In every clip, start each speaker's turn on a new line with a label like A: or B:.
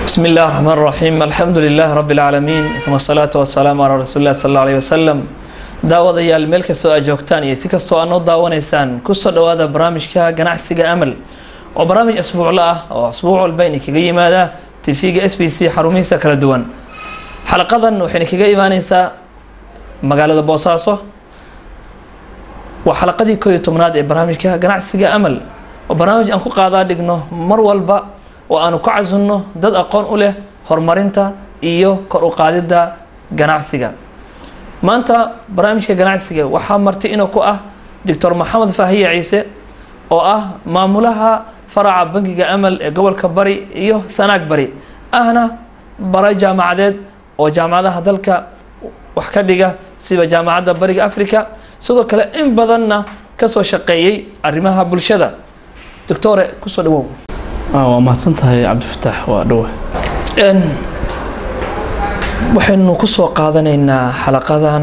A: بسم الله الرحمن الرحيم الحمد لله رب العالمين ثم الصلاة والسلام على رسول الله صلى الله عليه وسلم daawadayaal meel kastoo aad joogtaan iyo si kastoo aad noo daawanaysaan kusoo dhawaada barnaamijka ganacsiga amal oo barnaamij asbuucla ah oo asbuuc walba ina kaga yimaada tv-ga s b c xarumihiisa kala duwan xalaqadan waxayna kaga imaaneysaa magaalada boosaaso waa xalaqadii koo iyo tobnaad ee barnaamijka ganacsiga amal oo barnaamij aan ku qaadaa dhigno mar walba oo aanu ku casunno dad aqoon u leh horumarinta iyo kor u qaadidda ganacsiga maanta barnaamijka ganacsiga waxaa marti inuu ku ah doctor maxamed faahiye ciise oo ah maamulaha faraca bankiga amal ee gobolka bari iyo sanaag bari ahna bara jaamacadeed oo jaamacadaha dalka wax ka dhiga sida jaamacadda bariga africa sidoo kale in badanna kasoo shaqeeyey arrimaha bulshada doctore kusoo dhawow
B: waa mahadsan tahay cabdifataax waa dhowa
A: waxaynu kusoo qaadanaynaa xalaqadan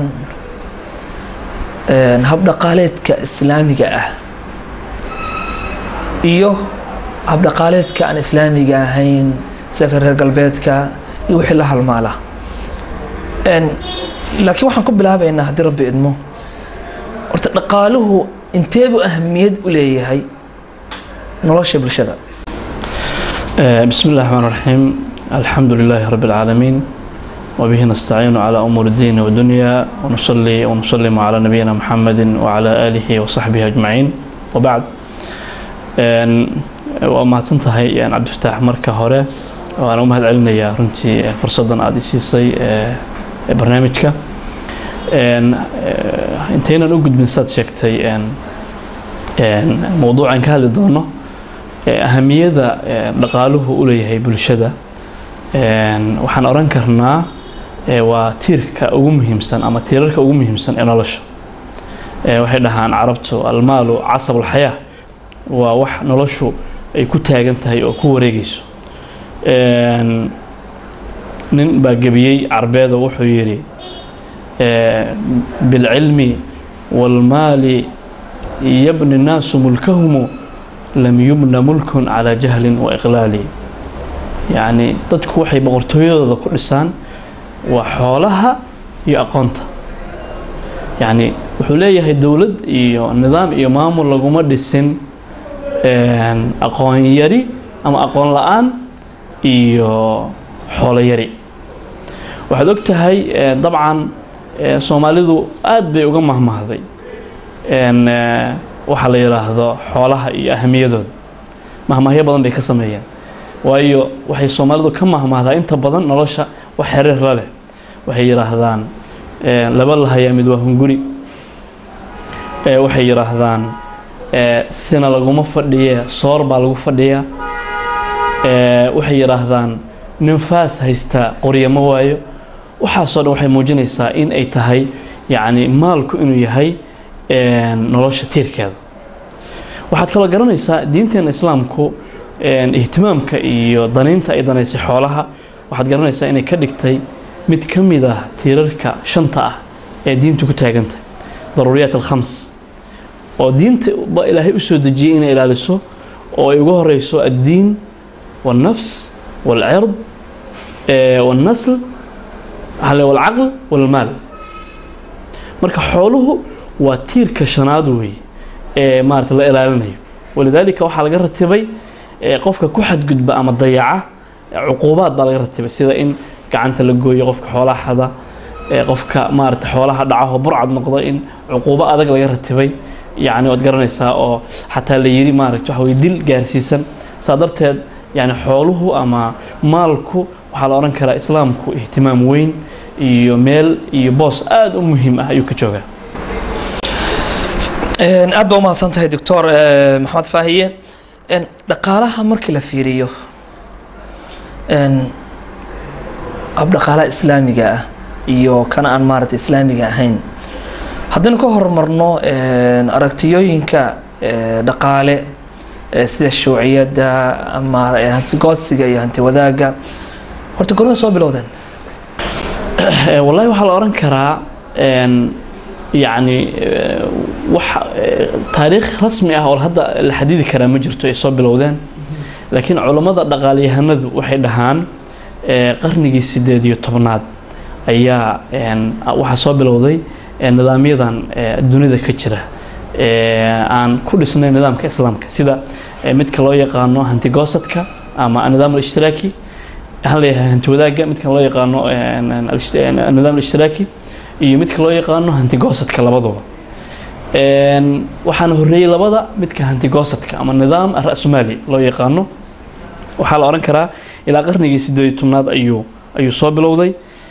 A: habdhaqaaleedka islaamiga ah iyo habdhaqaaleedka aan islaamiga ahayn sida reer galbeedka iyo wixii la halmaala laakiin waxaan ku bilaabaynaa haddii rabbi idmo horta dhaqaaluhu inteebu ahamiyad u leeyahay nolosha bulshada
B: بسم الله الرحمن الرحيم الحمد لله رب العالمين وبه نستعين على أمور الدين والدنيا ونصلي ونسلم على نبينا محمد وعلى آله وصحبه أجمعين وبعد وما تنتهي يعني عبد الفتاح مركة هوري وأنا أمهد علمنا يا رنتي فرصة عادي سيسي برنامجك انتهينا نوجد من سات شكتي موضوع عن كهذا دونه ahamiyada dhaqaaluhu u leeyahay bulshada waxaan oran karnaa waa tiirka ugu muhiimsan ama tiirarka ugu muhiimsan ee nolosha waxay dhahaan carabtu almaalu casab alxayaa waa wax noloshu ay ku taagan tahay oo ku wareegayso nin baa gebiyey carbeedo wuxuu yidhi bilcilmi waalmaali yabni nnaasu mulkahumu lam yubna mulkun calaa jahlin wa iqlaali yacni dadku waxay boqortooyadooda ku dhisaan waa xoolaha iyo aqoonta yacni wuxuu leeyahay dowlad iyo nidaam iyo maamul laguma dhisin aqoon yari ama aqoon la-aan iyo xoolo yari waxaad og tahay dabcan soomaalidu aada bay uga mahmahday waxaa la yidhaahdo xoolaha iyo ahamiyadooda mahmaahyo badan bay ka sameeyeen waayo waxay soomaalidu ka mahmaahdaa inta badan nolosha wax xiriir la leh waxay yidhaahdaan laba lahayaa mid waa hunguri waxay yidhaahdaan sina laguma fadhiye soor baa lagu fadhiyaa waxay yidhaahdaan nin faas haystaa qorya ma waayo waxaasoo dhan waxay muujinaysaa in ay tahay yacni maalku inuu yahay nolosha tiirkeeda waxaad kaloo garanaysaa diinteena islaamku ihtimaamka iyo danaynta ay danaysay xoolaha waxaad garanaysaa inay ka dhigtay mid ka mid ah tiirarka shanta ah ee diintu ku taagantay daruuriyaat alkhams oo diinta ba ilaahay u soo dejiyey inay ilaaliso oo ay uga horeyso addiin waalnafs waalcird waalnasl waalcaql waalmaal marka xooluhu waa tiirka shanaad wey ee maarata la ilaalinayo walidaalika waxaa laga ratibay qofka ku xadgudba ama dayaca cuquubaad baa laga ratibay sida in gacanta la gooyo qofka xoolaha xada qofka maarata xoolaha dhacaho burcad noqda in cuquubo adag laga ratibay yacni waad garanaysaa oo xataa la yiri maarata waxa weye dil gaarsiisan saa darteed yani xooluhu ama maalku waxaa la odhan karaa islaamku ihtimaam weyn iyo meel iyo boos aada u muhiim ah ayuu ka joogaa
A: aad baa umahadsan tahay doctor maxamed faahiye dhaqaalaha markii la fiiriyo habdhaqaalaha islaamiga ah iyo kana aan maarata islaamiga ahayn haddaynu ka horumarno aragtiyooyinka dhaqaale sida shuuciyadda ama hantigoodsiga iyo hanti wadaagga horta gormay soo bilowdeen
B: wallahi waxaa la odhan karaa yacni wax taariikh rasmi ah oo hadda la xadidi karaa ma jirto ay soo bilowdeen laakiin culammada dhaqaalyahanadu waxay dhahaan qarnigii sideed iyo tobnaad ayaa waxaa soo bilowday nidaamyadan dunida ka jira aan ku dhisnay nidaamka islaamka sida midka loo yaqaano hantigoosadka ama nidaam alishtiraaki waxaan leeyahay hanti wadaagga midkan loo yaqaano nidaam alishtiraaki iyo midka loo yaqaano hantigoosadka labaduba waxaana horreeyey labada midka hantigoosadka ama nidaam ra-sumaali loo yaqaano waxaa la odhan karaa ilaa qarnigii sideed iyo tobnaad ayuu ayuu soo bilowday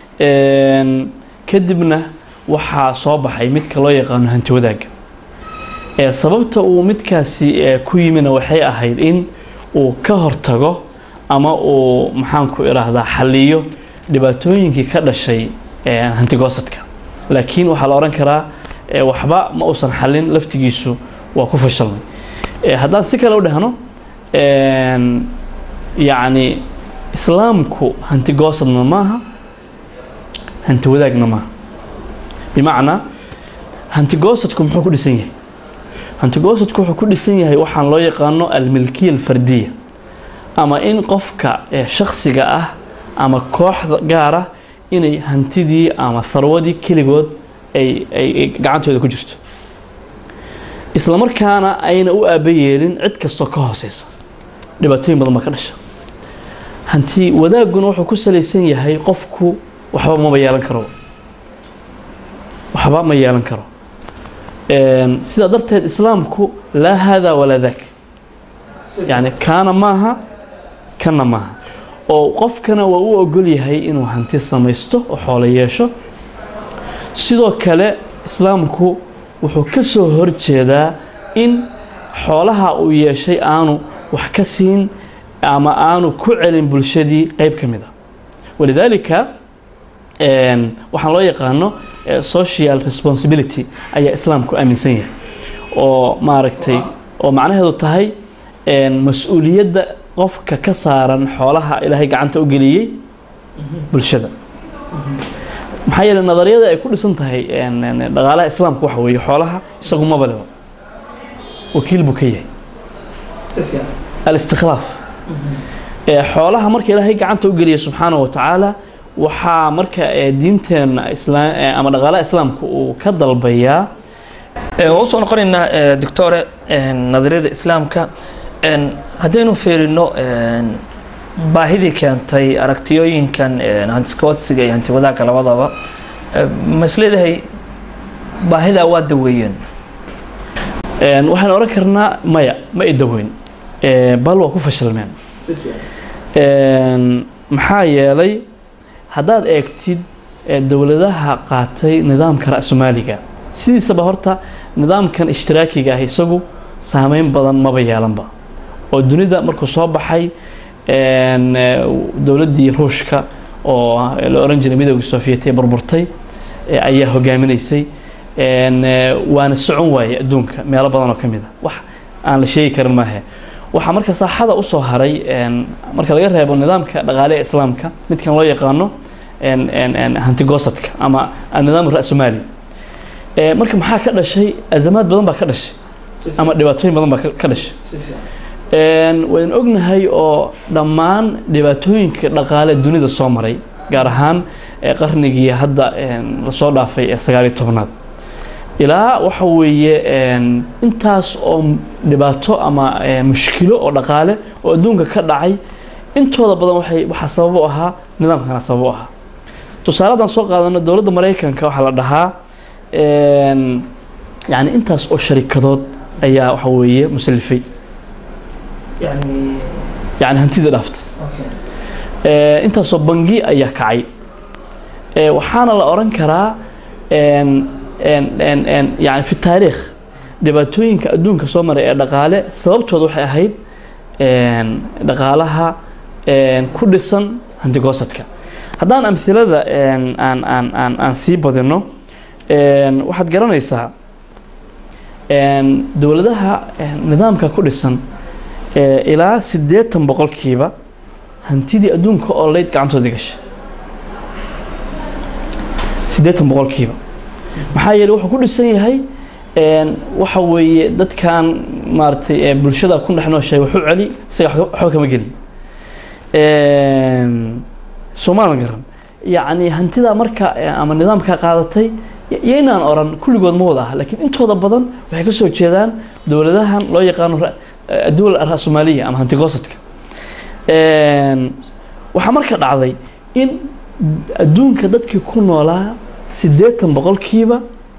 B: kadibna waxaa soo baxay midka loo yaqaano hanti wadaagga sababta uu midkaasi ku yimina waxay ahayd in uu ka hortago ama uu maxaanku idhaahdaa xaliyo dhibaatooyinkii ka dhashay hantigoosadka laakiin waxaa la odhan karaa waxba ma uusan xalin laftigiisu waa ku fashalmay haddaan si kale u dhahno yacni islaamku hantigoosadna maaha hanti wadaagna maaha bimacnaa hantigoosadku muxuu ku dhisan yahay hantigoosadku wuxuu ku dhisan yahay waxaan loo yaqaano almilkiya alfardiya ama in qofka shaksiga ah ama kooxda gaar ah inay hantidii ama harwadii keligood ay ay gacantooda ku jirto isla markaana ayna u aaba yeelin cid kastoo ka hooseysa dhibaatooyin badan baa ka dhasha hanti wadaagguna wuxuu ku salaysan yahay qofku waxba maba yeelan karo waxba ma yeelan karo sidaa darteed islaamku laa haadaa walaa daak yani kaana maaha kana maaha oo qofkana waa u ogol yahay inuu hanti samaysto oo xoolo yeesho sidoo kale islaamku wuxuu ka soo horjeedaa in xoolaha uu yeeshay aanu wax ka siin ama aanu ku celin bulshadii qeyb ka mid a walidaalika waxaan loo yaqaano social responsibility ayaa islaamku aaminsan yahay oo maaragtay oo macnaheedu tahay mas-uuliyadda qofka ka saaran xoolaha ilaahay gacanta u geliyey bulshada maxaa yeele nadariyada ay ku dhisan tahay dhaqaalaha islaamka waxa weeye xoolaha isagu maba leba wakiil buu ka yahay alistikhlaaf xoolaha marka ilaahay gacanta u geliya subxaanahu wa tacaala waxaa marka diinteena islaam ama dhaqaalaha islaamka uu ka dalbayaa
A: waa usoo noqonaynaa doctore nadariyada islaamka haddaynu fiirino baahidii keentay aragtiyooyinkan hantiskoodsiga iyo hanti wadaagga labadaba ma is leedahay baahidaa waa daweeyeen
B: waxaan oran karnaa maya ma ay daweyn bal waa ku fashilmeen maxaa yeelay haddaad eegtid dowladaha qaatay nidaamka ra-sumaaliga sidiisaba horta nidaamkan ishtiraakiga ah isagu saameyn badan maba yeelanba oo dunida markuu soo baxay dowladdii ruushka oo la oran jiray midowgii sofiyeet ee burburtay ayaa hogaaminaysay waana socon waaye adduunka meelo badan oo ka mid a wax aan la sheegi karin maahe waxaa marka saaxada usoo haray marka laga reebo nidaamka dhaqaale ee islaamka midkan loo yaqaano hantigoosadka ama nidaam ra-sumaali marka maxaa ka dhashay azamaad badan baa ka dhashay ama dhibaatooyin badan baa ka dhashay waynu ognahay oo dhammaan dhibaatooyinka dhaqaale dunida soo maray gaar ahaan qarnigii hadda lasoo dhaafay ee sagaaliyo tobnaad ilaa waxa weeye intaas oo dhibaato ama mushkilo oo dhaqaale oo adduunka ka dhacay intooda badan waxay waxaa sabab u ahaa nidaamkana sabab u ahaa tusaaladan soo qaadano dowladda maraykanka waxaa la dhahaa yani intaas oo sharikadood ayaa waxa weeye musalifay yani hantida dhaaftay intaasoo bangi ayaa kacay waxaana la oran karaa yani fi taariikh dhibaatooyinka adduunka soo maray ee dhaqaale sababtooda waxay ahayd dhaqaalaha ku dhisan hantigoosadka haddaan amhilada aan aan aan aan sii badino waxaad garanaysaa dowladaha nidaamka ku dhisan ilaa siddeetan boqolkiiba hantidii adduunka oo leyd gacantooda gashay siddeetan boqolkiiba maxaa yeeley wuxuu ku dhisan yahay waxa weeye dadkan maaragtay bulshada ku dhex nooshahay wuxuu celi isaga waxba kama gelin soomaalan garan yacni hantidaa marka eh, ama nidaamkaa qaadatay y- yaynaan oran kulligood ma wada aha laakiin intooda badan waxay ka soo jeedaan dowladahan loo yaqaano ra- eh, dowla ra-soomaaliya ama hantigoosadka Een, waxaa marka dhacday in adduunka dadkii ku noolaa siddeetan boqolkiiba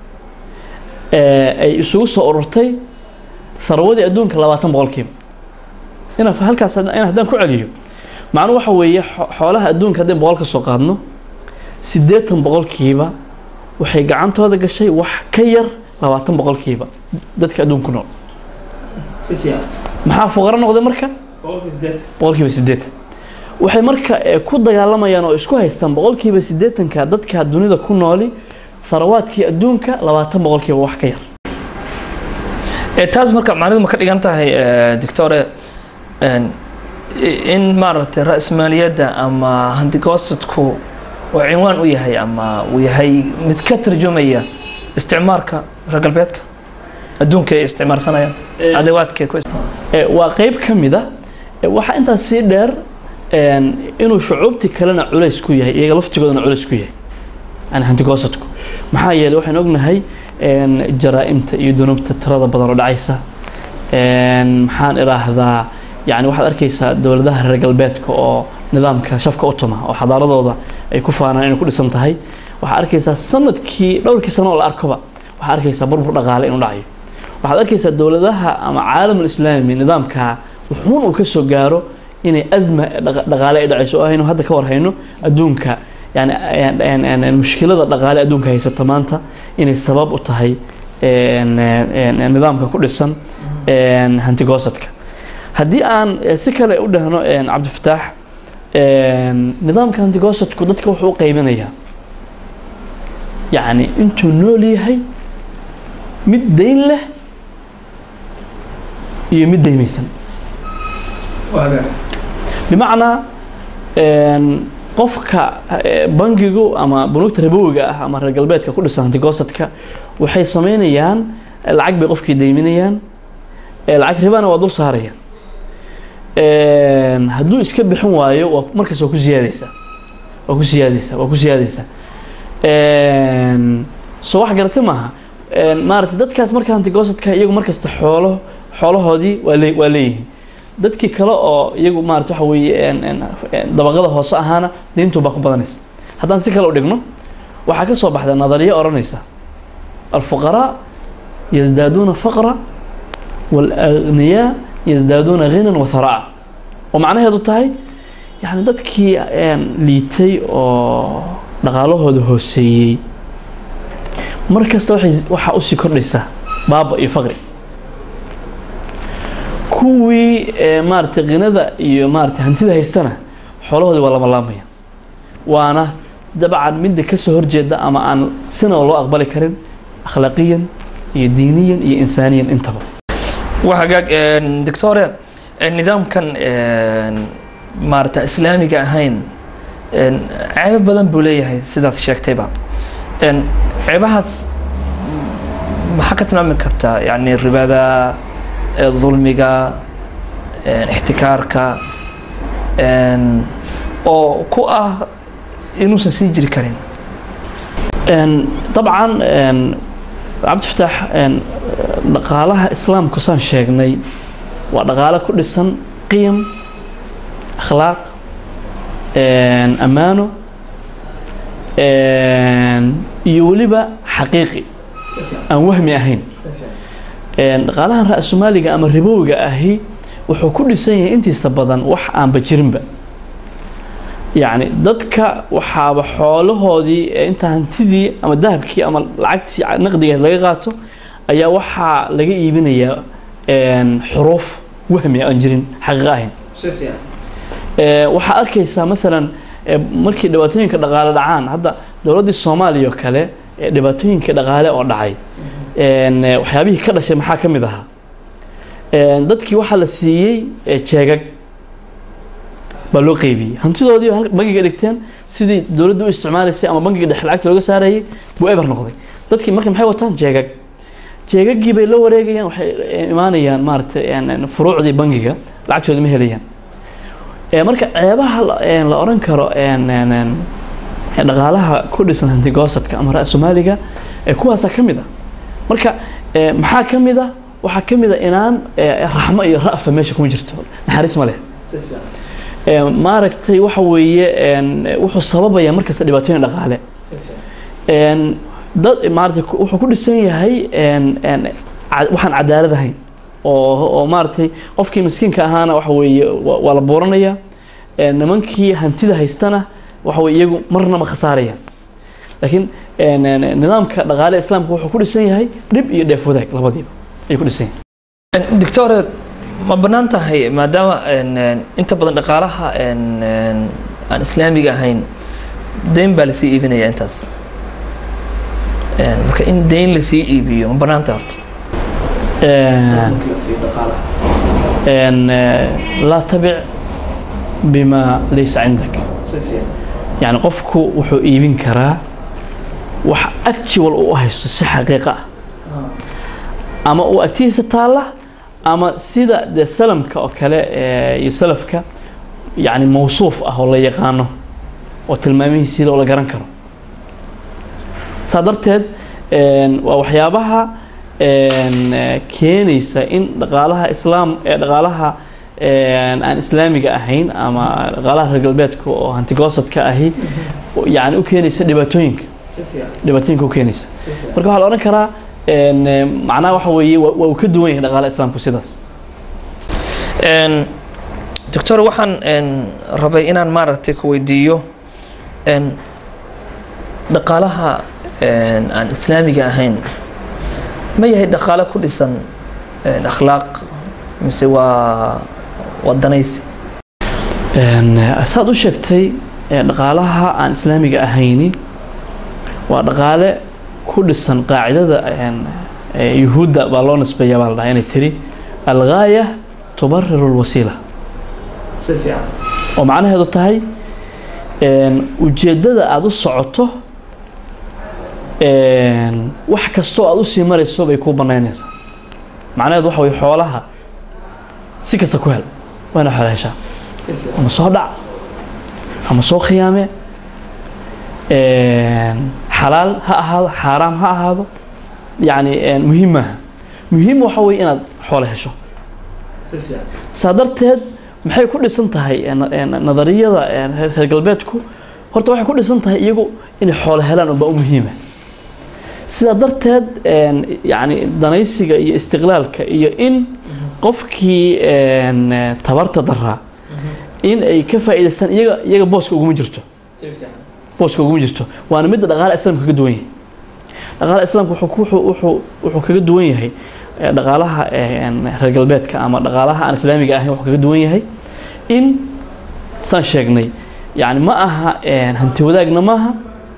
B: eh, ay isugu soo ururtay tharwadii adduunka labaatan boqolkiiba ina halkaas in haddaan ku celiyo macnuhu waxa weeye xo- xoolaha adduunka haddaan boqol ka soo qaadno siddeetan boqolkiiba waxay gacantooda gashay wax ka yar labaatan boqolkiiba dadka adduunka ku nool
A: si fiican
B: maxaa fuqaro noqday marka boqolkiiba siddeetan waxay marka eh, ku dagaalamayaan oo isku haystaan boqolkiiba siddeetanka dadka dunida ku nooli tharawaadkii adduunka labaatan boqolkiiba wax ka yar
A: ee taas marka macnidu ma ka dhigan tahay eh, doctore een, i- in maaragtay ra-smaaliyadda ama hantigoosadku uu cinwaan u yahay ama uu yahay mid ka tarjumaya isticmaalka reer galbeedka adduunka ay isticmaalsanayaan adawaadka ku
B: Eh, waa qeyb ka mid ah Eh, waxaa intaas sii dheer een, inuu shucuubtii kalena culays ku yahay iyaga laftigoodana culays ku yahay yani hantigoosadku maxaa yeelay waxaan ognahay een, jaraa'imta iyo dunuubta tirada badan oo dhacaysa Een, maxaan idhaahdaa yani waxaad arkaysaa dowladaha reer galbeedka oo nidaamka shafka u tuma oo xadaaradooda ay ku faanaan inay ku dhisan tahay waxaad arkaysaa sanadkii dhowrkii sano oo la arkoba waxaad arkaysaa burbur dhaqaale inuu dhacayo waxaad arkaysaa dowladaha ama caalamul islaami nidaamka wuxuun uu ka soo gaaro inay asma dhaqa- dhaqaale ay dhacayso oo aynu hadda ka warhayno adduunka yani een- een- een- een mushkilada dhaqaale adduunka haysata maanta inay sabab u tahay een- een- een nidaamka ku dhisan een, hantigoosadka haddii aan eh, si kale u dhahno een, cabdifataax een, nidaamka hantigoosadku dadka wuxuu u qaybinayaa yacni intuu nool yahay mid dayn leh iyo mid daymaysan bimacnaa een, qofka eh, bangigu ama bunuugta ribowiga ah ama reer galbeedka ku dhisan hantigoosadka waxay sameynayaan eh, lacag bay qofkii dayminayaan eh, lacag ribana waa dul saarayaan Een, hadduu iska bixin waayo waa markaas waa ku siyaadaysaa waa ku siyaadaysaa waa ku siyaadaysaa Een, soo wax garata maaha Een, maaragtay dadkaas marka hantigoosadka iyagu markasta xoolo xoolahoodii waa lee waa leeyihiin dadkii kale oo iyagu maarata waxa weeye een- een- een dabaqada hoose ahaana diintu baa ku badanaysa haddaan si kale u dhigno waxaa ka soo baxda nadariyo odhanaysa alfuqaraa yasdaaduuna faqra waalagniyaa yasdaaduuna ghinan wa tharaa oo macnaheedu tahay yani dadkii een, liitay oo dhaqaalahooda hooseeyey mar kasta waxay waxaa usii kordhaysaa baaba iyo faqri kuwii ee, maaragtay qinada iyo maaragtay hantida haystana xoolahoodii waa lama laamaya waana dabcan midda ka soo horjeeda ama aan sina loo aqbali karin akhlaaqiyan iyo diiniyan iyo insaaniyan intaba
A: waa hagaag een, doctore een, nidaamkan een, maarata islaamiga ahayn een, ceebo badan buu leeyahay sidaad sheegtayba een, ceebahaas maxaa ka tilmaami kartaa yani ribada ee, dulmiga een, ixtikaarka een, oo ku ah inuusan sii jiri karin
B: Een, dabcan een, cabdifataax een, dhaqaalaha islaamku saan sheegnay waa dhaqaale ku dhisan qiyam akhlaaq een, ammaano een, iyo weliba xaqiiqi aan wahmi ahayn Een, dhaqaalahan ra-soomaaliga ama ribowiga ahi wuxuu ku dhisan yahay intiisa badan wax aanba jirinba yacni dadka waxaaba xoolahoodii ee inta hantidii ama dahabkii ama lacagtii naqdigeed laga qaato ayaa waxaa laga iibinayaa een, xuruuf wahmi aan jirin xaqiiqo ahayn Ee, waxaa arkaysaa maalan ee, markii dhibaatooyinka dhaqaale dhacaan hadda dowladdii soomaaliya oo kale ee dhibaatooyinka dhaqaale oo dhacay een, ee, waxyaabihii ka dhashay maxaa ka mid ahaa Een, dadkii waxaa la siiyey ee, jeegag baa loo qeybiyey hantidoodii baa halka- bangiga dhigteen sidii dowladda u isticmaalaysay ama bangiga dhexe lacagta looga saarayay buu eber noqday dadkii marka maxay wataan jeegag jeegagii bay la wareegayaan waxay imaanayaan maaragtay een, een, furuucdii bangiga lacagtooda ma helayaan Eh, marka ceebaha la- een, la oran karo een, een, een, dhaqaalaha ku dhisan hantigoosadka ama ra-soomaaliga ee kuwaasa ka mid a marka eh, maxaa ka mid a waxaa ka mid a inaan eh, raxmo iyo ra'fa meesha kuma jirto naxariis ma leh Eh, maaragtay waxa weeye een, wuxuu sababaya markasta dhibaatooyin dhaqaale een, dad maaragtay ku- wuxuu ku dhisan yahay een, een, ca- waxaan cadaalad ahayn oo oo maaragtay qofkii miskiinka ahaana waxa weeye waa waa la buuranaya een, nimankii hantida haystana waxa weye iyagu marna ma khasaarayaan laakiin een, een, nidaamka dhaqaale islaamka wuxuu ku dhisan yahay dhib iyo dheef wadaag labadiiba ayuu ku dhisan yahay
A: doctore ma bannaan tahay maadaama een, een, inta badan dhaqaalaha een, een, aan islaamiga ahayn deyn baa lasii iibinaya intaas Een, marka in deyn lasii iibiyo ma bannaan tahay horta
B: Een, een, eh, laa tabic bima laysa cindak yani qofku wuxuu iibin karaa wax actual uu u haysto si xaqiiqa ah ama uu agtiisa taalla ama sida dee salamka oo kale eh, iyo salafka yani mawsuuf ah oo la yaqaano oo tilmaamihiisiida oo la garan karo saa darteed een, waa waxyaabaha een, eh, keenaysa in dhaqaalaha islaam ee dhaqaalaha een, aan islaamiga ahayn ama dhaqaalaha reer galbeedka oo hantigoosadka ahi yani u keenaysa dhibaatooyinka dhibaatooyinka u keenaysa marka waxaa la odhan karaa een, eh, macnaha waxa weeye waa waa uu ka duwan yahay dhaqaalaha islaamku sidaas
A: Een, doctor waxaan een, rabay inaan maaragtay ku weydiiyo een, dhaqaalaha een, aan islaamiga ahayn ma yahay dhaqaale ku dhisan een, akhlaaq mise waa waa danaysi
B: Een, eh, saad u sheegtay eh, dhaqaalaha aan islaamiga ahayni waa dhaqaale ku dhisan qaacidada een, eh, yuhuudda baa loo nisbeeya baa la dhahaa inay tiri algaaya tubariru lwasiila oo macnaheedu tahay een, ujeeddada aada u socoto een, wax kastoo aada usii marayso bay kuu banaynaysaa macnaheedu waxa weye xoolaha si kasta ku hel waa ina xoola heshaa ama soo dhac ama soo khiyaame een, xalaal ha ahaado xaaraam ha ahaado yacni een, muhiim maaha muhiim waxa weye inaad xoolo hesho saa darteed maxay ku dhisan tahay een, een, nadariyada een, reer reer galbeedku horta waxay ku dhisan tahay iyagu inay xoolo helaan unbaa u muhiima sidaa darteed een, yacni danaysiga iyo istiqlaalka iyo in qofkii een, tabarta daraa in ay ka faa'iidaystaan iyaga iyaga booska uguma jirto booska uguma jirto waana midda dhaqaalaha islaamka kaga duwan yahay dhaqaalaha islaamka wuxuu ku- wuxuu wuxuu wuxuu kaga duwan yahay eh, dhaqaalaha eh, een, reer galbeedka ama dhaqaalaha aan islaamiga ahayn wuxuu kaga duwan yahay in saan sheegnay yani ma aha een, hanti wadaagna maaha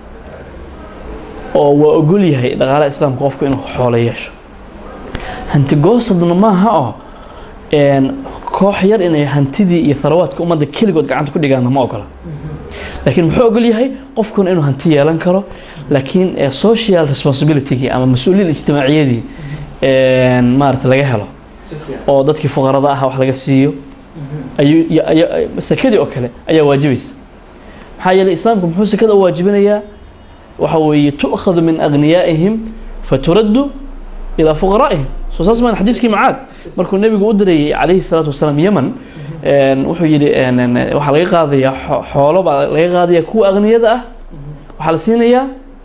B: oo waa ogol yahay dhaqaalaha islaamka qofku inuu xoolo yeesho hanti goosadna maaha oo een, koox yar inay hantidii iyo tharawaadka ummadda keligood gacanta ku dhigaanna ma ogola laakiin muxuu ogol yahay qofkuna inuu hanti yeelan karo laakiin eh, social responsibility ama mas-uuliyad ijtimaaciyadii een, maarata laga helo oo dadkii fuqarada ah wax laga siiyo ayuu ya- aya- sekadii oo kale ayaa waajibaysa maxaa yeelay islaamku muxuu sekada u waajibinayaa waxa weeye tu'khadu min agniyaa'ihim faturaddu ilaa fuqaraa'ihim soo saas maan xadiiskii macaad markuu nebigu u dirayay calayhi salaatu wasalaam yeman een, wuxuu yidhi een, een, waxaa laga qaadayaa xo- xoolo baa laga qaadayaa kuwa aghniyada ah waxaa la siinayaa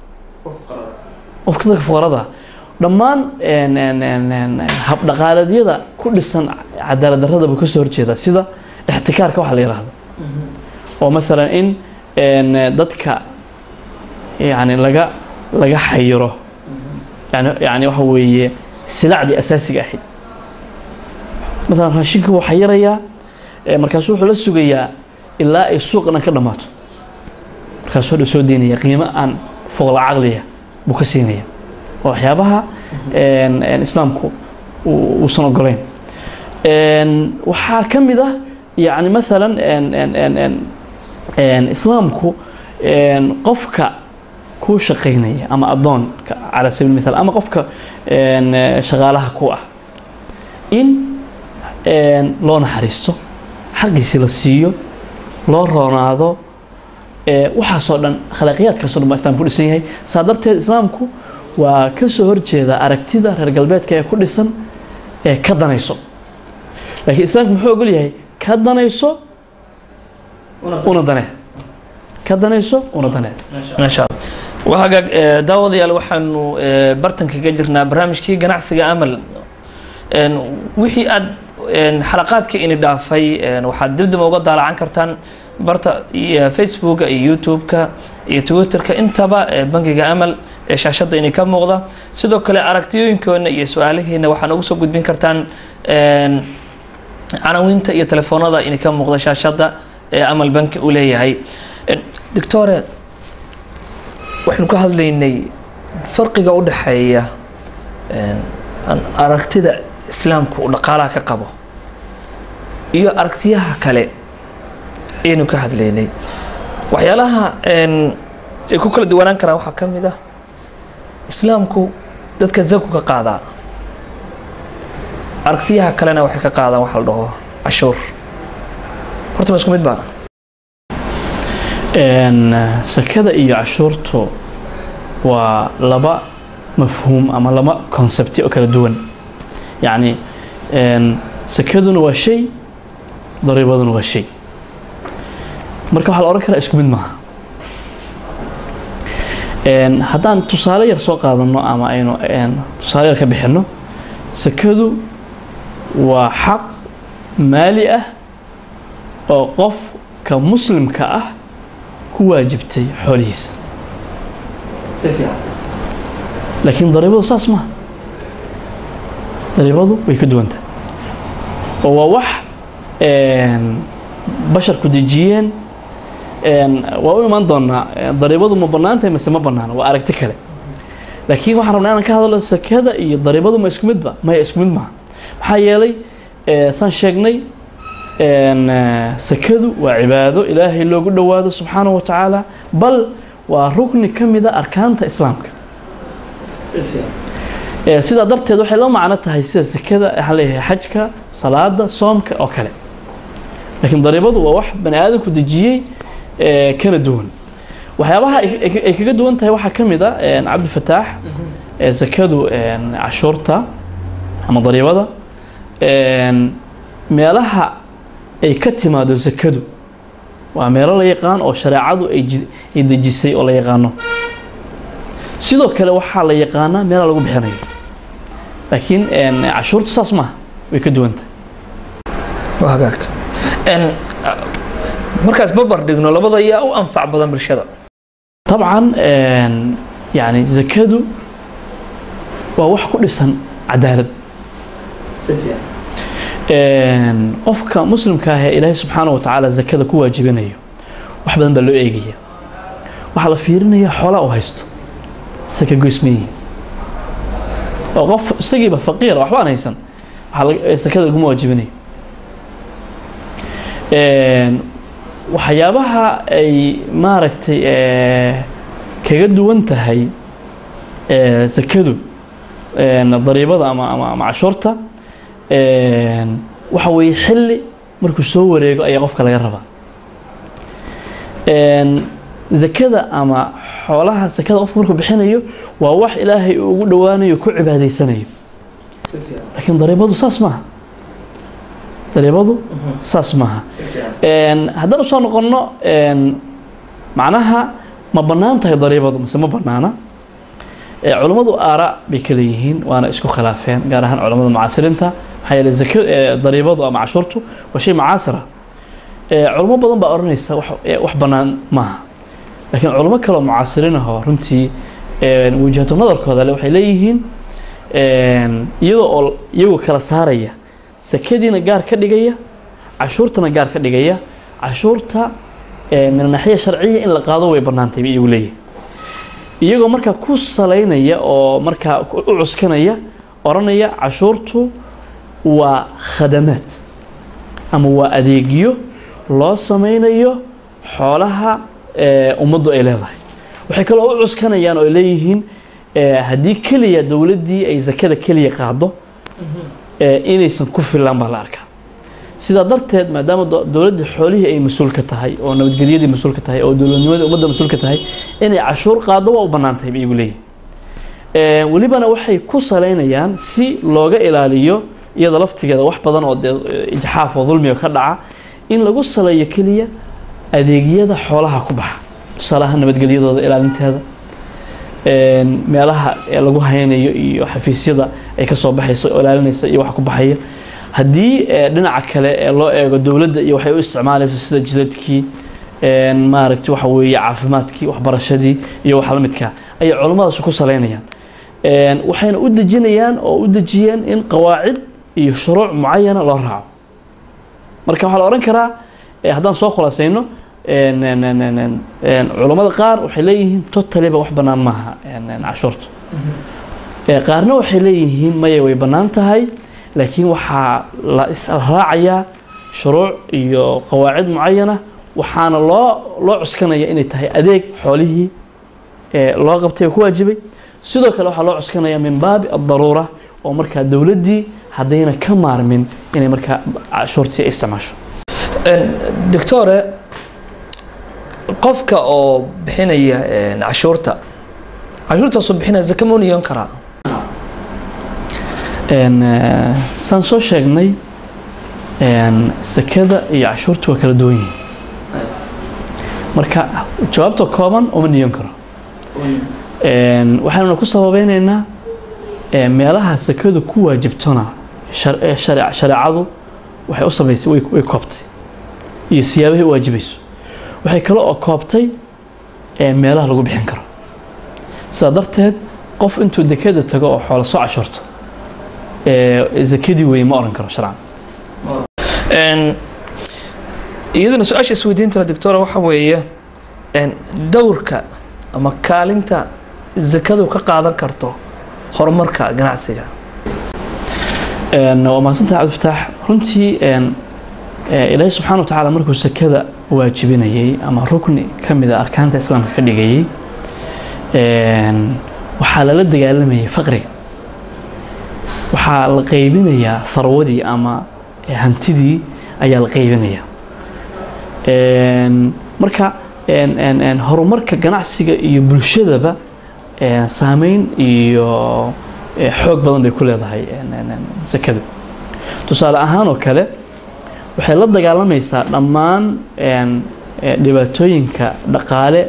B: qofka dadka fuqarada ah dhammaan een, een, een, een, habdhaqaaleedyada ku dhisan cadaalad darrada buu kasoo horjeedaa sida ixtikaarka waxa la yidhaahdo oo maalan in een, dadka yani laga laga xayiro yani yani waxa weeye silacdii asaasiga ahayd maalan raashinka wuu xayirayaa ee markaasuu wuxuu la sugayaa ilaa ay suuqna ka dhammaato markaasuu dha soo deynaya qiimo aan foqla caqliya buu ka siinaya waa waxyaabaha een, een, islaamku uu- uusan ogoleyn een, waxaa ka mid ah yani maalan een, een, een, een, een, islaamku een, qofka ku shaqaynaya ama addoonka cala sabiil mithaal ama qofka een, eh, shaqaalaha ku ah in een, loo naxariisto xaqiisi la siiyo loo roonaado ee waxaasoo dhan akhlaaqiyaadkaasoo dhan baa islaamku ku dhisan yahay saa darteed islaamku waa ka soo horjeeda aragtida reer galbeedka ee ku dhisan ee ka danayso laakiin islaamku muxuu ogol yahay ka danayso una danee ka danayso una danee
A: maasha allah waa hagaag eh, daawadayaal waxaanu eh, bartanka kaga jirnaa barnaamijkii ganacsiga amal En, wixii aad en, xalaqaadkii ini dhaafay en, waxaad dibdib uga daalacan kartaan barta iyo facebooka iyo youtube-ka iyo twitterka intaba eh, bangiga amal ee shaashadda ini ka muuqda sidoo kale aragtiyooyinkoona iyo su-aalihiina waxaan ugu soo gudbin kartaan en, canawiinta iyo telefoonada ini ka muuqda shaashadda ee amal banki uu leeyahay En, doctore waxaynu ka hadlaynay farqiga u dhexeeya en, an- aragtida islaamku uu dhaqaalaha ka qabo iyo aragtiyaha kale ayaynu ka hadlaynay waxyaalaha en, ay ku kala duwanaan karaan waxaa ka mid ah islaamku dadka zaku ka qaadaa aragtiyaha kalena waxay ka qaadaan waxa la dhaho cashuur horta ma isku mid ba
B: Een, sakada iyo cashuurtu waa laba mafhuum ama laba konsebti oo kala duwan yacni een, sakaduna waa shay dariibaduna waa shay marka waxaa la odhan karaa isku mid maaha Een, haddaan tusaale yar soo qaadano ama aynu een, tusaale yar ka bixinno sakadu waa xaq maali ah oo qofka muslimka ah ku waajibtay xoolihiisa laakiin dariibadu saas maaha dariibadu way ka duwan tahay oo waa wax een, basharku dejiyeen een, waa u imaan doonaa een, dariibadu ma bannaan tahay mise ma bannaana waa aragti kale laakiin waxaan rabnaa inaan ka hadlo sakada iyo dariibadu ma isku midba maya isku mid maaha maxaa yeelay ee, saan sheegnay een, eh, sakadu waa cibaado ilaahay loogu dhowaado subxaanahu wa tacaala bal waa rukni ka mida arkaanta islaamka Ee, sidaa darteed waxay la macno tahay sida sakada waxaan leeyahay xajka salaada soomka oo kale laakiin dariibadu waa wax bani aadamku dejiyey ee, kana duwan waxyaabaha ay ay- ay kaga duwan tahay waxaa ka mid a een, cabdifataax ee, sakadu een, cashuurta ama dariibada een, meelaha ay ka timaado sakadu waa meelo la yaqaan oo shareecadu ay ji- ay dejisay oo la yaqaano sidoo kale waxaa la yaqaanaa meela lagu bixinayo laakiin een, cashuurtu saas maaha way ka duwan tahay
A: waa hagaagka En, ah, markaas babar dhigno labada yaa u anfac badan bulshada
B: طبعا een, يعني zakadu waa wax ku dhisan cadaalad Een, qofka muslimka ah ee ilaahay subxaanahu wa tacaala zakada ku waajibinayo wax badan baa loo eegaya waxaa la fiirinaya xoolaa uu haysto saka goysmeyihi oo qof isagiiba faqiira waxbaan haysan waxaa laga- ee sakada laguma waajibinayo Een, waxyaabaha ay maaragtay ee, kaga duwan tahay ee, sakadu een, dariibada ama ama ama cashuurta een, waxa weeye xilli markuu soo wareego ayaa qofka laga rabaa Een, zakada ama xoolaha sakada qofku markuu bixinayo waa wax ilaahay uu ugu dhowaanayo ku cibaadaysanayo laakiin dariibadu saas maaha dariibadu saas maaha Een, haddaan usoo noqonno een, macnaha ma bannaan tahay dariibadu mise ma bannaana Ee, culammadu aara bay kala yihiin waana isku khilaafeen gaar ahaan culammada mucaasiriinta maxaa yeelay zaka ee, dariibadu ama cashuurtu waa shay mucaasira Ee, culamo badan baa odhanaysa wax ee, wax bannaan maaha laakiin culamo kale oo mucaasiriin ah oo runtii een, wajahatu nadarkooda le waxay leeyihiin een, iyadoo oo iyagoo kala saaraya sakadiina gaar ka dhigaya cashuurtana gaar ka dhigaya cashuurta ee, min naxiya sharciya in la qaado way bannaantay bay iyagu leeyihin iyagoo markaa ku salaynaya oo markaa u cuskanaya odhanaya cashuurtu waa khadamaad ama waa adeegyo loo sameynayo xoolaha ee, ummaddu ay leedahay waxay kaloo u cuskanayaan oo ay leeyihiin ee, haddii keliya dowladdii ay zakada keliya qaado ee, inaysan ku filan baa la arkaa sidaa darteed maadaama do- dowladda xoolihii ay mas-uul ka tahay oo nabadgelyadii mas-uul ka tahay oo dowladnimadii ummadda mas-uul ka tahay inay cashuur qaado waa u bannaan tahay bay igu leeyihin Ee, welibana waxay ku saleynayaan si looga ilaaliyo iyada laftigeeda wax badan oo dee eh, ijxaaf oo dulmiga ka dhaca in lagu saleeyo keliya adeegyada xoolaha ku baxa tusaalaha nabadgelyadooda ilaalinteeda een, meelaha ee lagu haynayo iyo xafiisyada ay ka soo baxayso oo ilaalinaysa iyo wax ku baxaya haddii ee, dhinaca kale ee loo eego dowladda iyo waxay u isticmaalayso sida jidadkii een, maaragtay waxa weeye caafimaadkii waxbarashadii iyo wax la midka ayay culummadaasi ku saleynayaan Een, waxayna u dejinayaan oo u dejiyeen in qawaacid iyo shuruuc mucayana loo raaco marka waxaa la odhan karaa eh, haddaan soo khulaasayno een, een, een, een, een, een, culammada qaar waxay leeyihiin totaliba wax bannaan maaha een, een, cashuurta Eh, qaarna waxay leeyihiin maya way bannaan tahay laakiin waxaa la israacayaa shuruuc iyo qawaacid mucayana waxaana loo loo cuskanaya inay tahay adeeg xoolihii ee loo qabtay oo ku waajibay sidoo kale waxaa loo cuskanaya min baabi addaruura oo markaa dowladdii haddayna ka maarmin inay markaa cashuurtii ay isticmaasho
A: Een, doctore qofka oo bixinaya een, cashuurta cashuurtaasoo bixinaya zaka ma u niyoon karaa
B: Een, eh, saan soo sheegnay een, sakada iyo cashuurta waa kala duwan yihiin marka jawaabta kooban uma niyon karo Een, waxaanuna ku sababeynaynaa ee, meelaha sakadu ku waajibtona shar- ee, share- shareecadu waxay u samaysay way, way koobtay iyo siyaabahay u waajibayso waxay kale oo koobtay ee, meelaha lagu bixin karo sidaa darteed qof intuu dekeda tago oo xoolo soo cashuurto ee, zakadii wey ma oran karo sharcan
A: Een, iyaduna su-aasha isweydiinta doctora waxa weeye een, dowrka ama kaalinta zakadu ka qaadan karto horumarka ganacsiga
B: Een, waa mahadsantahay cabdifataax runtii een, ee, ilaahay subxaana wa tacaala markuu sakada waajibinayay ama rukni ka mid a arkaanta islaamka ka dhigayay een, waxaa lala dagaalamayay faqriga waxaa la qaybinayaa tharwadii ama ee, hantidii ayaa la qaybinayaa Een, marka een, een, een, horumarka ganacsiga iyo bulshadaba een, saameyn iyo ee, xoog badan bay ku leedahay een, een, een, sakadu tusaale ahaan oo kale waxay la dagaalamaysaa dhammaan een, ee, dhibaatooyinka dhaqaale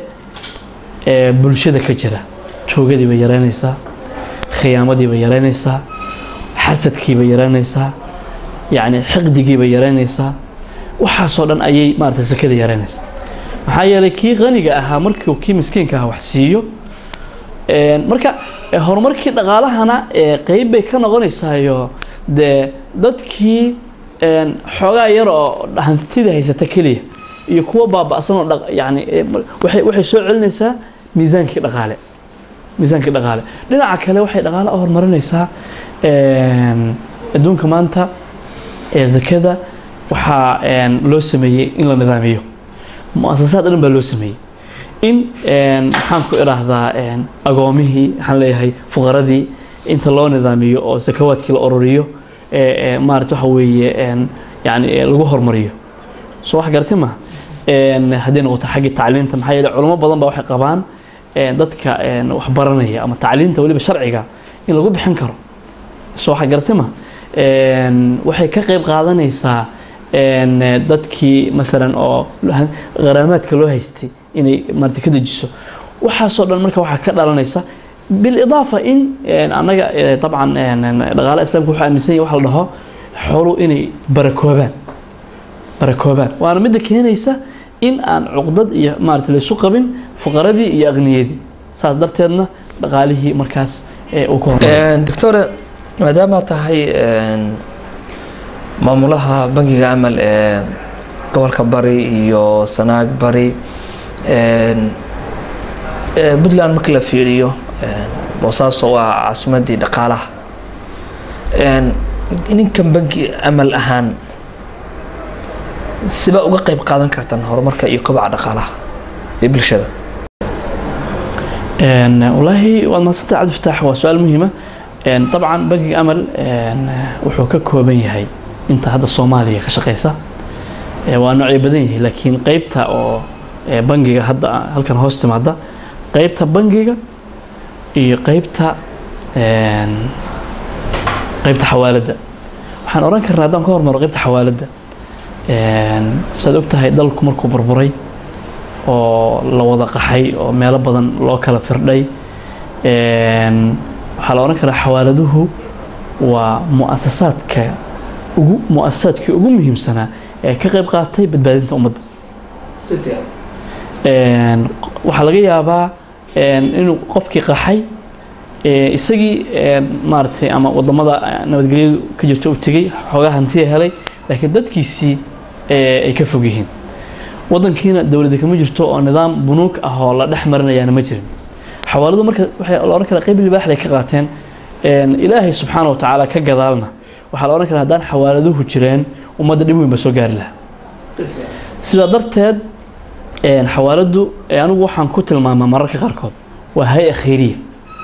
B: ee bulshada ka jira tuugadii bay yaraynaysaa khiyaamadii bay yaraynaysaa xasadkii bay yaraynaysaa yacni xiqdigii bay yaraynaysaa waxaasoo dhan ayay maaragtay sakada yaraynaysaa maxaa yeelay kii qaniga ahaa markuu kii miskiinka ahaa wax siiyo Een, marka eh, horumarkii dhaqaalahana ee qeyb bay ka noqonaysaayo dee dadkii een, xoogaa yar oo hantida haysata keliya iyo kuwa baaba'san oo dhaq- yacni eh, mar- waxay waxay soo celinaysaa miisaankii dhaqaale miisaankii dhaqaale dhinaca kale waxay dhaqaale u horumarinaysaa een, adduunka maanta ee zakada waxaa een, loo sameeyey in la nidaamiyo mu-asasaad dhan baa loo sameeyey in een, maxaan ku idhaahdaa een, agoomihii waxaan leeyahay fuqaradii inta loo nidaamiyo oo sakawaadkii la ururiyo ee ee, maarata waxa weeye een, yani ee, lagu hormariyo soo wax garti ma een, haddii noqoto xaggii tacliinta maxaa yeele culamo badan baa waxay qabaan een, dadka een, wax baranaya ama tacliinta weliba sharciga in lagu bixin karo soo wax garti ma een, waxay ka qayb qaadanaysaa een, dadkii maalan oo qaraamaadka loo haystay inay maarata ka dejiso waxaasoo dhan marka waxaa ka dhalanaysa bilidaafa in een, annaga eh, dabcan een, een, dhaqaalaha islaamka wuxuu aaminsan yahay waxa la dhaho xooluhu inay barakoobaan barakoobaan waana midda keenaysa in aan cuqdad iyo maarata laysu qabin fuqaradii iyo aqniyadii saas darteedna dhaqaalihii markaas eh, uu ka hormaro
A: Een, doctore maadaama tahay een, maamulaha bangiga amal ee gobolka bari iyo sanaag bari een, ee, puntland markii la fiiriyo een, boosaaso waa caasimadii dhaqaalaha Een, ninkan bangi amal ahaan siba uga qayb qaadan kartaan horumarka iyo kobaca dhaqaalaha ee bulshada
B: Een, wallaahi waad mahadsantahay cabdi fataax waa su-aal muhiima Een, dabcan bangiga amal een, wuxuu ka kooban yahay inta hadda soomaaliya ka shaqeysa ee waa noocay badan yihiin laakiin qeybta oo ee bangiga hadda halkan hoos timaada qeybta bangiga iyo qeybta een, qeybta xawaaladda waxaan oran karnaa haddaan ka hormaro qeybta xawaaladda een, saad og tahay dalku markuu burburay oo la wada qaxay oo meelo badan loo kala firdhay een, waxaa la oran karaa xawaaladuhu waa muasasaadka ugu muasasaadkii ugu muhiimsanaa ee ka qayb qaatay badbaadinta ummadda Een, waxaa laga yaabaa een, inuu qofkii qaxay ee, isagii een, maaragtay ama wadamada eh, nabadgelyadu ka jirto u tegey xoogaa hantiya helay laakiin dadkiisii ee, ay ka fog yihiin wadankiina dowladi kama jirto oo nidaam bunuug ah oo la dhex marinayaana ma jirin xawaaladu marka waxay la oran karaa qayb libaaxday ka qaateen een, ilaahay subxaana wa tacaala ka gadaalna waxaa la oran karaa haddaan xawaaladuhu jireen ummadda dhib weyn ba soo gaari lahaa sidaa darteed een, xawaaladu ee, anigu waxaan ku tilmaamaa mararka qaarkood waa hay-a khayriya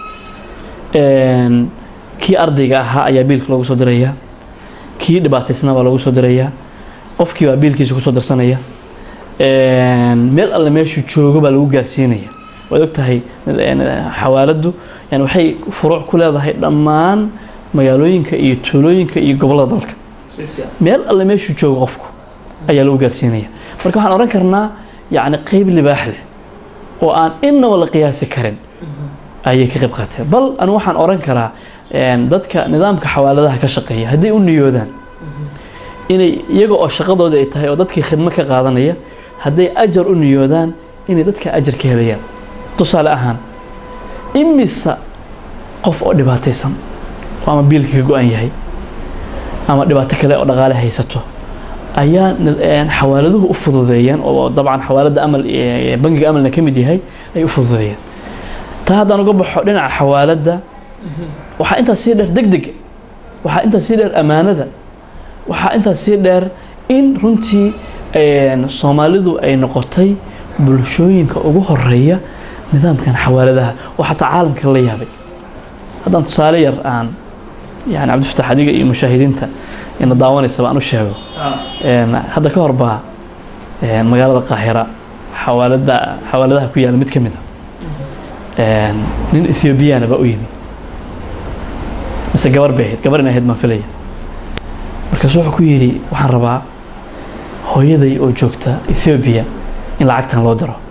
B: Een, kii ardayga ahaa ayaa biilka loogu soo dirayaa kii dhibaataysnaa baa loogu soo dirayaa qofkii baa biilkiisa kusoo dirsanaya Een, meel alle meeshuu joogo baa lagu gaarsiinaya waad og tahay een, xawaaladdu yani waxay furuuc ku leedahay dhammaan magaalooyinka iyo tuulooyinka iyo gobollada dalka meel alle meeshuu joogo qofku ayaa lagu gaarsiinaya marka waxaan oran karnaa yacni qeyb libaax leh oo aan innaba la qiyaasi karin ayay ka qayb qaateen bal anu waxaan oran karaa een, dadka nidaamka xawaaladaha ka shaqeeya hadday u niyoodaan inay iyaga oo shaqadooda ay tahay oo dadkii khidmo ka qaadanaya hadday ajar u niyoodaan inay dadka ajar ka helayaan tusaale ahaan imisa qof oo dhibaataysan oo ama biilka ka go-an yahay ama dhibaato kale oo dhaqaale haysato ayaa nid- een, xawaaladuhu u fududeeyeen oo dabcan xawaaladda amal ee, bangiga amalna ka mid yahay ay u fududeeyeen taa haddaan uga baxo dhinaca xawaaladda waxaa intaas sii dheer degdeg waxaa intaas sii dheer ammaanada waxaa intaas sii dheer in runtii een, soomaalidu ay noqotay bulshooyinka ugu horeeya nidaamkan xawaaladaha oo xataa caalamka la yaabay haddaan tusaale yar aan yani cabdifatax adiga iyo mushaahidiinta ina daawanaysaba aan u sheego Een, hadda ka hor baa een, magaalada qaahira xawaalada xawaaladaha ku yaala mid ka mid a een, nin ethiobiyaana baa u yimi mise gabar bay ahayd gabar inay ahayd baan filaya markaasu wuxuu ku yidhi waxaan rabaa hooyaday oo joogta ethiopia in lacagtan loo diro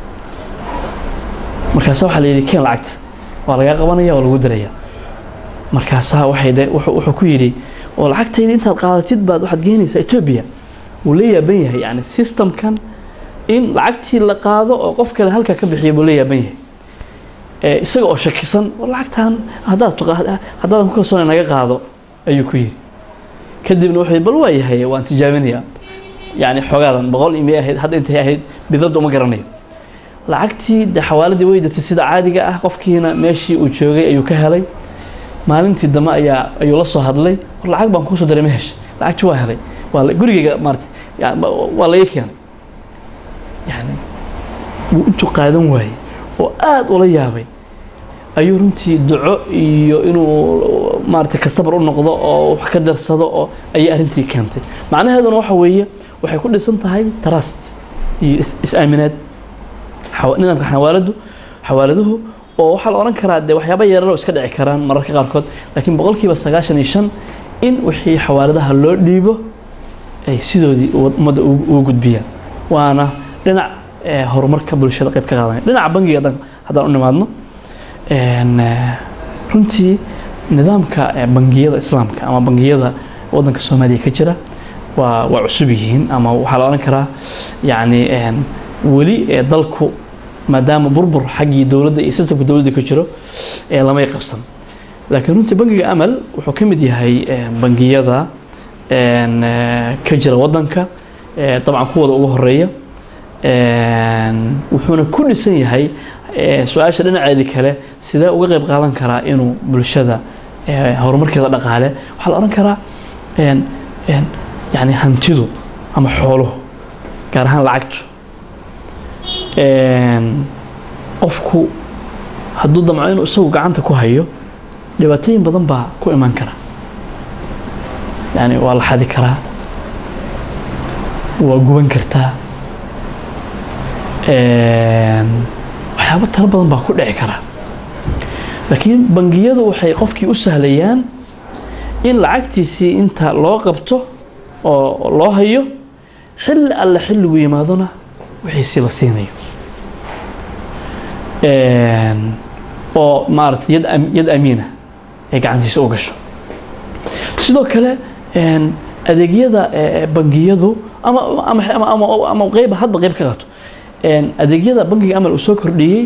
B: markaasa waxaa la yidhi keen lacagta waa lagaa qabanaya waa lagu diraya markaasaa waxay dhe wuxuu wuxuu ku yidhi oo lacagtayda intaad qaadatid baad waxaad geenaysaa ethiopia wuu la yaaban yahay yani systemkan in lacagtii la qaado oo qof kale halkaa ka bixiya buu la yaaban yahay ee isaga oo shakisan oo lacagtan haddaad tuqa- haddaadan ku kalsoona naga qaado ayuu ku yidhi kadibna wuxuu yidhi bal waa yahay waan tijaabinayaa yani xogaadan boqol imay ahayd hadda intay ahayd bidadda uma garanayo lacagtii de xawaaladii way dirtay sida caadiga ah qofkiina meeshii uu joogay ayuu ka helay maalintii dambe ayaa ayuu la soo hadlay war lacag baan kuusoo diray ma heshay lacagtii waa helay waa la- gurigeyga maarata yani waa laga keenay yani wuu intuu qaadan waayey oo aada ula yaabay ayuu runtii duco iyo inuu maarata kastabar u noqdo oo wax ka darsado oo ayay arrintii keentay macnaheeduna waxa weeye waxay ku dhisan tahay trust iyo is- is-aaminaad xawa- nidaamka xawaaladu xawaaladuhu oo waxaa la odhan karaa dee waxyaaba yarar oo iska dhici karaan mararka qaarkood laakiin boqolkiiba sagaashan iyo shan in wixii xawaaladaha loo dhiibo ay sidoodii uwa- ummadda ugu ugu gudbiyaan waana dhinac eh, horumarka bulshada qayb ka qaadanaya dhinaca bangiga haddaan- haddaan u nimaadno een, eh, runtii nidaamka eh, bangiyada islaamka ama bangiyada waddanka soomaaliya ka jira waa waa cusub yihiin ama waxaa la odhan karaa yacni een, weli ee dalku maadaama burbur xaggii dowladda iyo sistamka dowladda ka jiro ee lamay qabsan laakiin runtii bangiga amal wuxuu ka mid yahay eh, bangiyada een, eh, ka jira waddanka eh, dabcan kuwooda ugu horeeya een, wuxuuna ku dhisan yahay eh, su-aasha dhinaceedii kale sidee uga qayb qaadan karaa inuu bulshada eh, horumarkeeda dhaqaale waxaa la odhan karaa een, een, yani hantidu ama xooluhu gaar ahaan lacagtu een, qofku hadduu damco inuu isagu gacanta ku hayo dhibaatooyin badan baa ku iman kara yani waa la xadi karaa waa guban kartaa waxyaabo talo badan baa ku dhici kara laakiin bangiyadu waxay qofkii u sahlayaan in lacagtiisii inta loo qabto oo loo hayo xilli alle xilligu yimaadona wixiisii la siinayo oo maarata yad yad amiina ay gacantiisa u gasho sidoo kale adeegyada bangiyadu ama ama ama ama ama qeyb hadba qeyb ka qato adeegyada bangiga amal uu soo kordhiyey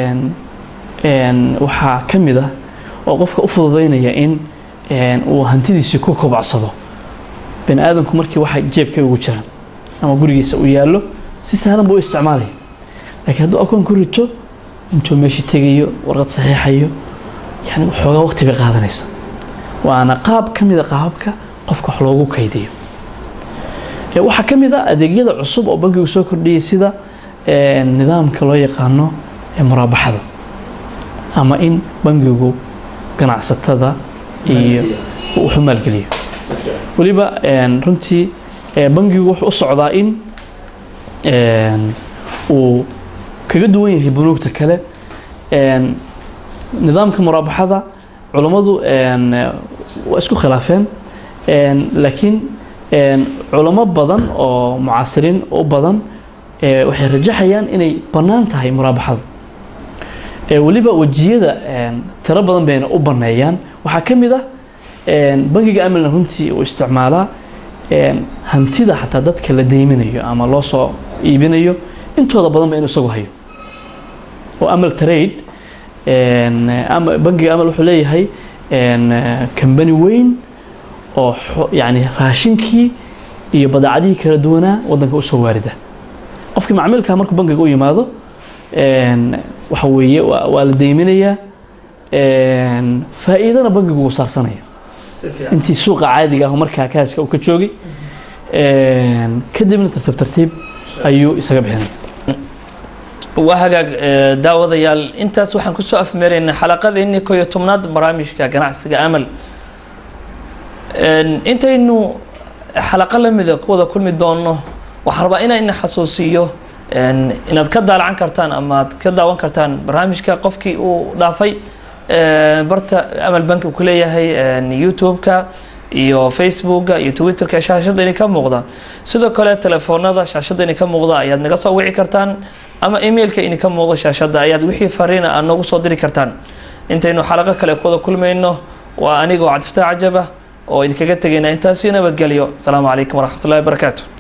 B: waxaa ka mid ah oo qofka u fududeynaya in uu hantidiisii ku kobacsado bani aadamku markii waxa jeebka ugu jiraan ama gurigiisa uu yaallo si sahlan buu u isticmaalaya laakiin hadduu akoon ku rito intuu meesha tegayo warqad saxiixayo yani xoogaa waqti bay qaadanaysa waana qaab ka mid a qaababka qofka wax loogu kaydiyo waxaa ka mid a adeegyada cusub oo bankigu soo kordhiyay sida nidaamka loo yaqaano muraabaxada ama in bangigu ganacsatada iyo wuxuu maalgeliyo weliba runtii bangigu wuxuu u socdaa in uu kaga duwan yahay bunuugta kale nidaamka muraabaxada culammadu waa isku khilaafeen laakiin culamo badan oo mucaasiriin u badan waxay rajaxayaan inay bannaan tahay muraabaxada weliba wejiyada tiro badan bayna u banneeyaan waxaa ka mid ah bangiga amilna runtii uu isticmaalaa hantida xataa dadka la deyminayo ama loo soo iibinayo intooda badan ba inuu isagu hayo oo amal trade bangiga amal wuxuu leeyahay kambani weyn oo yani raashinkii iyo badeecadihii kala duwanaa waddanka usoo waarida qofkii macmiilka markuu bangiga u yimaado waxa weeye waa la deyminayaa faa'iidana bangigu wuu saarsanaya intii suuqa caadiga ah markaa kaaska uu ka joogay kadibna tartiib tartiib ayuu isaga bixinaya
A: waa hagaag daawadayaal intaas waxaan kusoo afmeeraynaa xalaqadeennii ko iyo tobnaad barnaamijka ganacsiga amal intaynu xalaqo lamida ku wada kulmi doonno waxaan rabaa inaan ina xasuusiyo inaad ka daalacan kartaan ama ad ka daawan kartaan barnaamijka qofkii uu dhaafay barta amal banki uu ku leeyahay youtube-ka iyo facebooka iyo twitterka shaashadda ini ka muuqda sidoo kale telefoonada shaashadda ini ka muuqda ayaad naga soo wici kartaan ama emailka ini ka muuqdo shaashadda ayaad wixii fariina aad noogu soo diri kartaan intaynu xalaqo kale ku wada kulmayno waa anigoo cabdifataax cajaba oo idinkaga tegayna intaasi nabadgelyo asalaamu calaykum waraxmat ullahi wabarakaatu